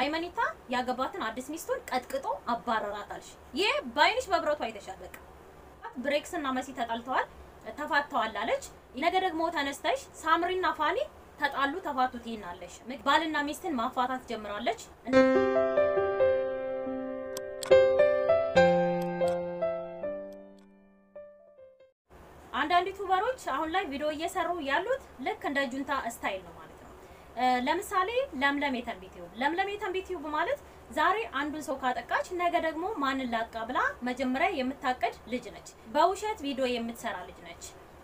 አይመኒታ ያገባትን አዲስ ሚስቱን ቀጥቅጦ አባረራታልሽ። ይሄ በአይንሽ በብረቱ አይተሻል። በቃ ብሬክስ እና መሲ ተጣልተዋል፣ ተፋተዋል አለች። ነገ ደግሞ ተነስተሽ ሳምሪና ፋኒ ተጣሉ፣ ተፋቱ ትይናለሽ። ባልና ሚስትን ማፋታት ጀምራለች። አንዳንድ ዩቱበሮች አሁን ላይ ቪዲዮ እየሰሩ ያሉት ልክ እንደ ጁንታ ስታይል ነው ማለት ነው። ለምሳሌ ለምለም የተንቢት ዩብ ለምለም የተንቢት ዩብ ማለት ዛሬ አንዱን ሰው ካጠቃች ነገ ደግሞ ማንን ላቃ ብላ መጀመሪያ የምታቀድ ልጅ ነች። በውሸት ቪዲዮ የምትሰራ ልጅ ነች።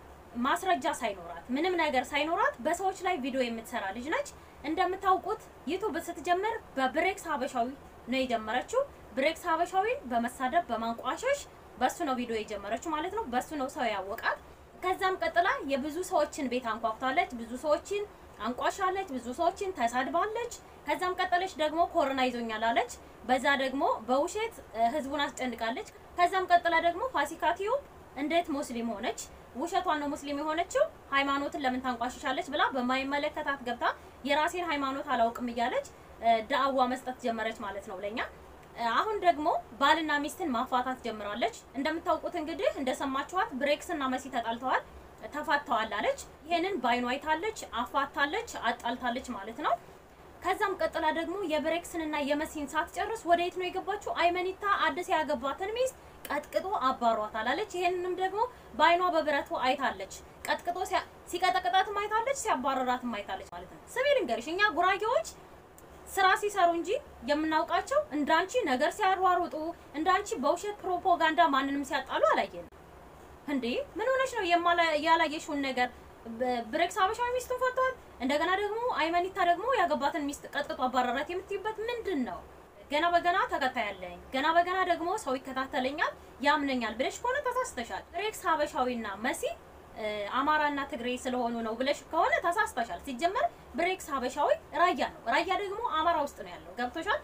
ማስረጃ ሳይኖራት ምንም ነገር ሳይኖራት በሰዎች ላይ ቪዲዮ የምትሰራ ልጅ ነች። እንደምታውቁት ዩቱብ ስትጀምር በብሬክስ ሀበሻዊ ነው የጀመረችው። ብሬክስ ሀበሻዊን በመሳደብ በማንቋሸሽ በሱ ነው ቪዲዮ የጀመረችው ማለት ነው። በሱ ነው ሰው ያወቃት። ከዛም ቀጥላ የብዙ ሰዎችን ቤት አንኳኩታለች፣ ብዙ ሰዎችን አንቋሻለች፣ ብዙ ሰዎችን ተሳድባለች። ከዛም ቀጠለች ደግሞ ኮሮና ይዞኛል አለች። በዛ ደግሞ በውሸት ህዝቡን አስጨንቃለች። ከዛም ቀጥላ ደግሞ ፋሲካቲዩ እንዴት ሙስሊም ሆነች? ውሸቷን ነው ሙስሊም የሆነችው። ሃይማኖትን ለምን ታንቋሽሻለች ብላ በማይመለከታት ገብታ የራሴን ሃይማኖት አላውቅም እያለች ዳዕዋ መስጠት ጀመረች ማለት ነው ለኛ አሁን ደግሞ ባልና ሚስትን ማፋታት ጀምራለች። እንደምታውቁት እንግዲህ እንደሰማችኋት ብሬክስ እና መሲ ተጣልተዋል፣ ተፋተዋል አለች። ይሄንን ባይኗ አይታለች፣ አፋታለች፣ አጣልታለች ማለት ነው። ከዛም ቀጥላ ደግሞ የብሬክስንና የመሲን ሳትጨርስ ወደ የት ነው የገባችው? አይመኒታ አዲስ ያገባትን ሚስት ቀጥቅጦ አባሯታል አለች። ይሄንንም ደግሞ ባይኗ በብረቱ አይታለች። ቀጥቅጦ ሲቀጠቅጣትም አይታለች፣ ሲያባረራትም አይታለች ማለት ነው። ስሚ ልንገርሽ እኛ ጉራጌዎች ስራ ሲሰሩ እንጂ የምናውቃቸው እንዳንቺ ነገር ሲያሯሩጡ እንዳንቺ በውሸት ፕሮፓጋንዳ ማንንም ሲያጣሉ አላየንም። እንዴ ምን ሆነሽ ነው ያላየሽውን ነገር? ብሬክስ ሀበሻዊ ሚስቱን ፈቷል። እንደገና ደግሞ አይመኒታ ደግሞ ያገባትን ሚስት ቀጥቅጦ አባረራት የምትይበት ምንድን ነው? ገና በገና ተከታይ ያለኝ ገና በገና ደግሞ ሰው ይከታተለኛል ያምነኛል ብለሽ ከሆነ ተሳስተሻል። ብሬክስ ሀበሻዊና መሲ አማራና ትግሬ ስለሆኑ ነው ብለሽ ከሆነ ተሳስተሻል። ሲጀመር ብሬክስ ሀበሻዊ ራያ ነው። ራያ ደግሞ አማራ ውስጥ ነው ያለው። ገብቶሻል?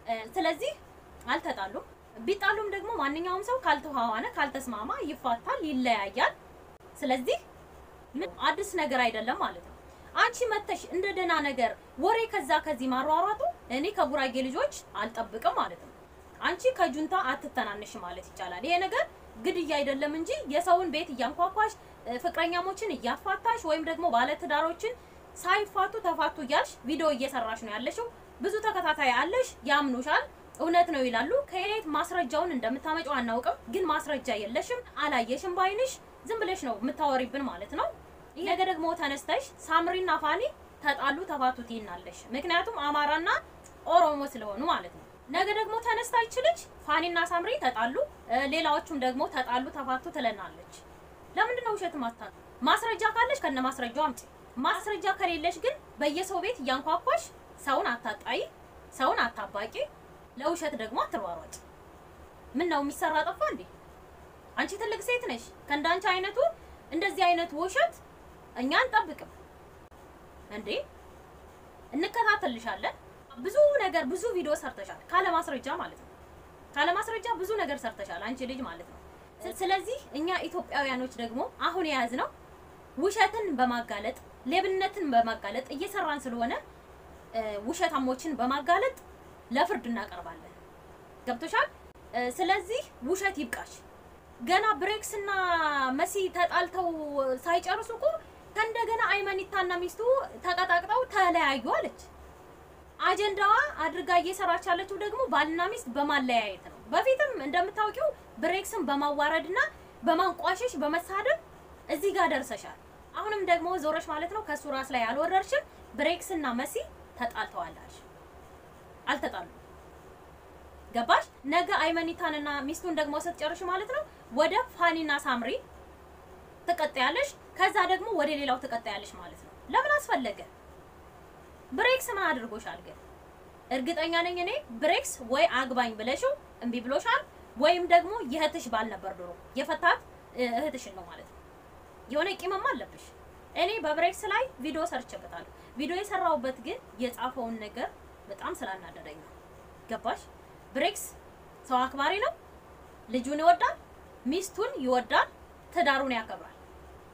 ስለዚህ አልተጣሉም። ቢጣሉም ደግሞ ማንኛውም ሰው ካልተዋዋነ ካልተስማማ ይፋታል፣ ይለያያል። ስለዚህ ምን አዲስ ነገር አይደለም ማለት ነው። አንቺ መተሽ እንደ ደህና ነገር ወሬ ከዛ ከዚህ ማሯሯጡ እኔ ከጉራጌ ልጆች አልጠብቅም ማለት ነው። አንቺ ከጁንታ አትተናነሽ ማለት ይቻላል። ይሄ ነገር ግድያ አይደለም እንጂ የሰውን ቤት እያንኳኳሽ ፍቅረኛሞችን እያፋታሽ ወይም ደግሞ ባለትዳሮችን ሳይፋቱ ተፋቱ እያልሽ ቪዲዮ እየሰራሽ ነው ያለሽው። ብዙ ተከታታይ አለሽ፣ ያምኑሻል፣ እውነት ነው ይላሉ። ከየት ማስረጃውን እንደምታመጪው አናውቅም፣ ግን ማስረጃ የለሽም፣ አላየሽም ባይንሽ፣ ዝም ብለሽ ነው የምታወሪብን ማለት ነው። ይሄ ነገር ደግሞ ተነስተሽ ሳምሪና ፋኒ ተጣሉ ተፋቱ ትይናለሽ። ምክንያቱም አማራና ኦሮሞ ስለሆኑ ማለት ነው። ነገ ደግሞ ተነስታ ይችልች ፋኒና ሳምሪ ተጣሉ፣ ሌላዎቹም ደግሞ ተጣሉ ተፋቱ ትለናለች። ለምንድን ነው ውሸት ማታ? ማስረጃ ካለሽ ከነ ማስረጃው አምጪ። ማስረጃ ከሌለሽ ግን በየሰው ቤት እያንኳኳሽ ሰውን አታጣይ፣ ሰውን አታባቂ፣ ለውሸት ደግሞ አትሯሯጭ። ምን ነው የሚሰራ ጠፋ እንዴ? አንቺ ትልቅ ሴት ነሽ። ከእንዳንቺ አይነቱ እንደዚህ አይነቱ ውሸት እኛ አንጠብቅም እንዴ። እንከታተልሻለን። ብዙ ነገር ብዙ ቪዲዮ ሰርተሻል፣ ካለ ማስረጃ ማለት ነው። ካለ ማስረጃ ብዙ ነገር ሰርተሻል አንቺ ልጅ ማለት ነው። ስለዚህ እኛ ኢትዮጵያውያኖች ደግሞ አሁን የያዝነው ውሸትን በማጋለጥ ሌብነትን በማጋለጥ እየሰራን ስለሆነ ውሸታሞችን በማጋለጥ ለፍርድ እናቀርባለን። ገብቶሻል? ስለዚህ ውሸት ይብቃሽ። ገና ብሬክስ እና መሲ ተጣልተው ሳይጨርሱ እኮ ከእንደገና አይመኒታና ሚስቱ ተቀጣቅጠው ተለያዩ አለች። አጀንዳዋ አድርጋ እየሰራች ያለችው ደግሞ ባልና ሚስት በማለያየት ነው። በፊትም እንደምታውቂው ብሬክስን በማዋረድና በማንቋሸሽ በመሳደብ እዚህ ጋር ደርሰሻል። አሁንም ደግሞ ዞረሽ ማለት ነው ከሱ ራስ ላይ አልወረርሽም። ብሬክስ እና መሲ ተጣልተዋላች። አልተጣሉ ገባሽ? ነገ አይመኒታንና ሚስቱን ደግሞ ስትጨርሽ ማለት ነው ወደ ፋኒና ሳምሪ ትቀጣያለሽ። ከዛ ደግሞ ወደ ሌላው ትቀጣያለሽ ማለት ነው። ለምን አስፈለገ? ብሬክስ ምን አድርጎሻል ግን? እርግጠኛ ነኝ እኔ ብሬክስ ወይ አግባኝ ብለሽው እምቢ ብሎሻል፣ ወይም ደግሞ የእህትሽ ባል ነበር ድሮ የፈታት እህትሽን ነው ማለት ነው። የሆነ ቂምማ አለብሽ። እኔ በብሬክስ ላይ ቪዲዮ ሰርቼበታለሁ። ቪዲዮ የሰራሁበት ግን የጻፈውን ነገር በጣም ስላናደደኝ ነው። ገባሽ? ብሬክስ ሰው አክባሪ ነው። ልጁን ይወዳል፣ ሚስቱን ይወዳል፣ ትዳሩን ያከብራል።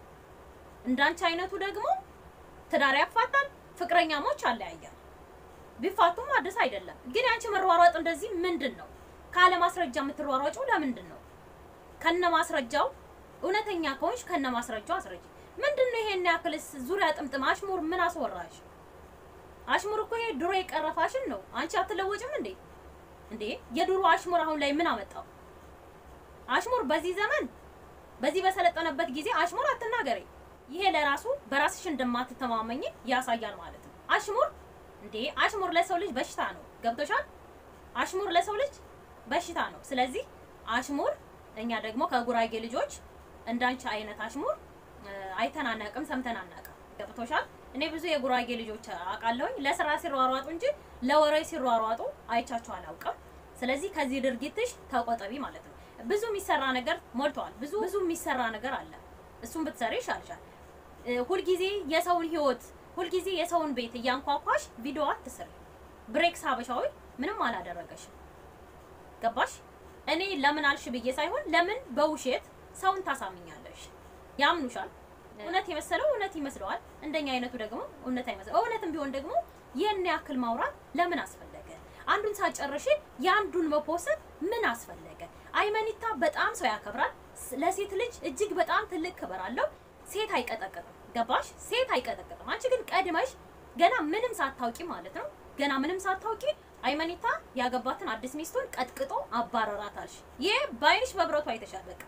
እንዳንቺ አይነቱ ደግሞ ትዳር ያፋታል፣ ፍቅረኛሞች አለያያል። ቢፋቱም አዲስ አይደለም። ግን ያንቺ መሯሯጥ እንደዚህ ምንድን ነው? ካለ ማስረጃ የምትሯሯጪው ለምንድን ነው? ከነ ማስረጃው እውነተኛ ከሆንሽ ከነ ማስረጃው አስረጅ። ምንድን ነው ይሄን ያክልስ ዙሪያ ጥምጥም አሽሙር ምን አስወራሽ? አሽሙር እኮ ይሄ ድሮ የቀረ ፋሽን ነው። አንቺ አትለወጭም እንዴ? እንዴ የድሮ አሽሙር አሁን ላይ ምን አመጣው? አሽሙር በዚህ ዘመን በዚህ በሰለጠነበት ጊዜ አሽሙር አትናገሪ። ይሄ ለራሱ በራስሽ እንደማትተማመኝ ያሳያል ማለት ነው። አሽሙር እንዴ አሽሙር ለሰው ልጅ በሽታ ነው። ገብቶሻል? አሽሙር ለሰው ልጅ በሽታ ነው። ስለዚህ አሽሙር እኛ ደግሞ ከጉራጌ ልጆች እንዳንቺ አይነት አሽሙር አይተን አናውቅም፣ ሰምተን አናውቅም። ገብቶሻል? እኔ ብዙ የጉራጌ ልጆች አውቃለሁኝ ለስራ ሲሯሯጡ እንጂ ለወሬ ሲሯሯጡ አይቻቸው አላውቅም። ስለዚህ ከዚህ ድርጊትሽ ተቆጠቢ ማለት ነው። ብዙ የሚሰራ ነገር ሞልተዋል። ብዙ ብዙ የሚሰራ ነገር አለ። እሱን ብትሰሪ ይሻልሻል። ሁልጊዜ የሰውን ህይወት ሁልጊዜ የሰውን ቤት እያንኳኳሽ ቪዲዮ አትስሪ። ብሬክስ ሀበሻዊ ምንም አላደረገሽም። ገባሽ? እኔ ለምን አልሽ ብዬ ሳይሆን ለምን በውሸት ሰውን ታሳምኛለሽ? ያምኑሻል። እውነት የመሰለው እውነት ይመስለዋል። እንደኛ አይነቱ ደግሞ እውነት አይመስለው። እውነትም ቢሆን ደግሞ ይህን ያክል ማውራት ለምን አስፈለገ? አንዱን ሳጨርሽ የአንዱን መፖሰት ምን አስፈለገ? አይመኒታ በጣም ሰው ያከብራል። ለሴት ልጅ እጅግ በጣም ትልቅ ክብር አለው። ሴት አይቀጠቅጥም። ገባሽ? ሴት አይቀጠቅጥም። አንቺ ግን ቀድመሽ ገና ምንም ሳታውቂ ማለት ነው ገና ምንም ሳታውቂ አይመኒታ ያገባትን አዲስ ሚስቱን ቀጥቅጦ አባረራታልሽ። ይሄ በአይንሽ በብረቱ አይተሻል። በቃ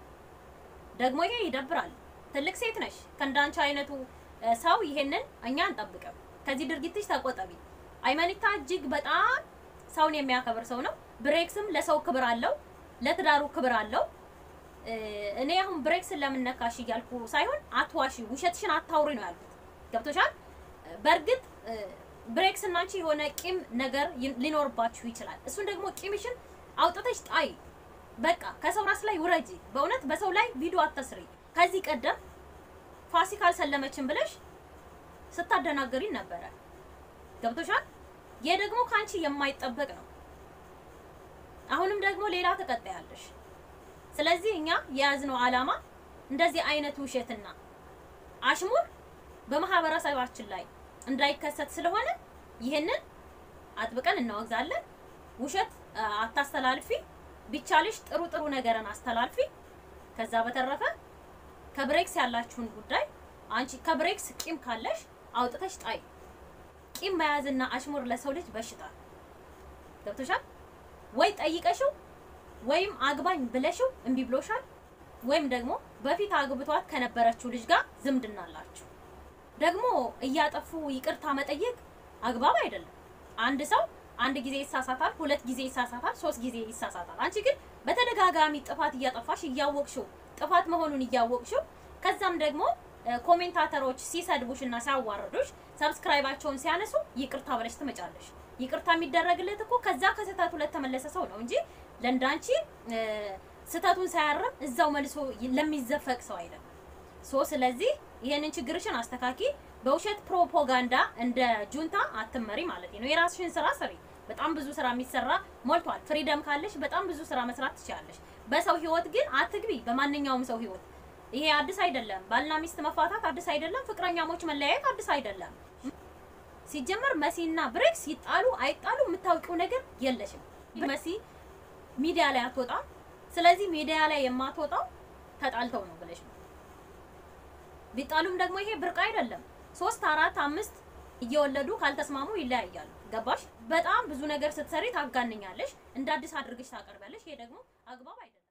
ደግሞ ይሄ ይደብራል። ትልቅ ሴት ነሽ። ከእንዳንቺ አይነቱ ሰው ይሄንን እኛ አንጠብቅም። ከዚህ ድርጊትሽ ተቆጠቢ። አይመኒታ እጅግ በጣም ሰውን የሚያከብር ሰው ነው። ብሬክስም ለሰው ክብር አለው፣ ለትዳሩ ክብር አለው። እኔ አሁን ብሬክስን ለምን ነካሽ እያልኩ ሳይሆን አትዋሺ፣ ውሸትሽን አታውሪ ነው ያልኩት። ገብቶሻል? በእርግጥ ብሬክስ እና አንቺ የሆነ ቂም ነገር ሊኖርባችሁ ይችላል። እሱን ደግሞ ቂምሽን አውጥተሽ ጣይ። በቃ ከሰው ራስ ላይ ውረጂ። በእውነት በሰው ላይ ቪዲዮ አትስሪ። ከዚህ ቀደም ፋሲካ አልሰለመችም ብለሽ ስታደናገሪን ነበረ። ገብቶሻል? ይህ ደግሞ ከአንቺ የማይጠበቅ ነው። አሁንም ደግሞ ሌላ ትቀጣያለሽ። ስለዚህ እኛ የያዝነው ዓላማ እንደዚህ አይነት ውሸትና አሽሙር በማህበረሰባችን ላይ እንዳይከሰት ስለሆነ ይህንን አጥብቀን እናወግዛለን። ውሸት አታስተላልፊ፣ ቢቻልሽ ጥሩ ጥሩ ነገርን አስተላልፊ። ከዛ በተረፈ ከብሬክስ ያላችሁን ጉዳይ አንቺ ከብሬክስ ቂም ካለሽ አውጥተሽ ጣይ። ቂም መያዝና አሽሙር ለሰው ልጅ በሽታ ገብቶሻል ወይ? ጠይቀሽው ወይም አግባኝ ብለሽው እምቢ ብሎሻል፣ ወይም ደግሞ በፊት አግብቷት ከነበረችው ልጅ ጋር ዝምድና አላችሁ። ደግሞ እያጠፉ ይቅርታ መጠየቅ አግባብ አይደለም። አንድ ሰው አንድ ጊዜ ይሳሳታል፣ ሁለት ጊዜ ይሳሳታል፣ ሶስት ጊዜ ይሳሳታል። አንቺ ግን በተደጋጋሚ ጥፋት እያጠፋሽ እያወቅሽው ጥፋት መሆኑን እያወቅሽው ከዛም ደግሞ ኮሜንታተሮች ሲሰድቡሽ እና ሲያዋርዱሽ ሰብስክራይባቸውን ሲያነሱ ይቅርታ ብለሽ ትመጫለሽ። ይቅርታ የሚደረግለት እኮ ከዛ ከስህተቱ ለተመለሰ ሰው ነው እንጂ ለእንዳንቺ ስህተቱን ሳያርም እዛው መልሶ ለሚዘፈቅ ሰው አይደለም። ሶ ስለዚህ ይሄንን ችግርሽን አስተካኪ። በውሸት ፕሮፓጋንዳ እንደ ጁንታ አትመሪ ማለት ነው። የራስሽን ስራ ስሪ። በጣም ብዙ ስራ የሚሰራ ሞልቷል። ፍሪደም ካለሽ በጣም ብዙ ስራ መስራት ትችላለሽ። በሰው ህይወት ግን አትግቢ። በማንኛውም ሰው ህይወት ይሄ አዲስ አይደለም። ባልና ሚስት መፋታት አዲስ አይደለም። ፍቅረኛሞች መለያየት አዲስ አይደለም። ሲጀመር መሲና ብሬክስ ይጣሉ አይጣሉ የምታውቂው ነገር የለሽም። መሲ ሚዲያ ላይ አትወጣም። ስለዚህ ሚዲያ ላይ የማትወጣው ተጣልተው ነው ብለሽ ነው። ቢጣሉም ደግሞ ይሄ ብርቅ አይደለም። ሶስት አራት አምስት እየወለዱ ካልተስማሙ ይለያያሉ። ገባሽ? በጣም ብዙ ነገር ስትሰሪ ታጋንኛለሽ፣ እንደ አዲስ አድርገሽ ታቀርቢያለሽ። ይሄ ደግሞ አግባብ አይደለም።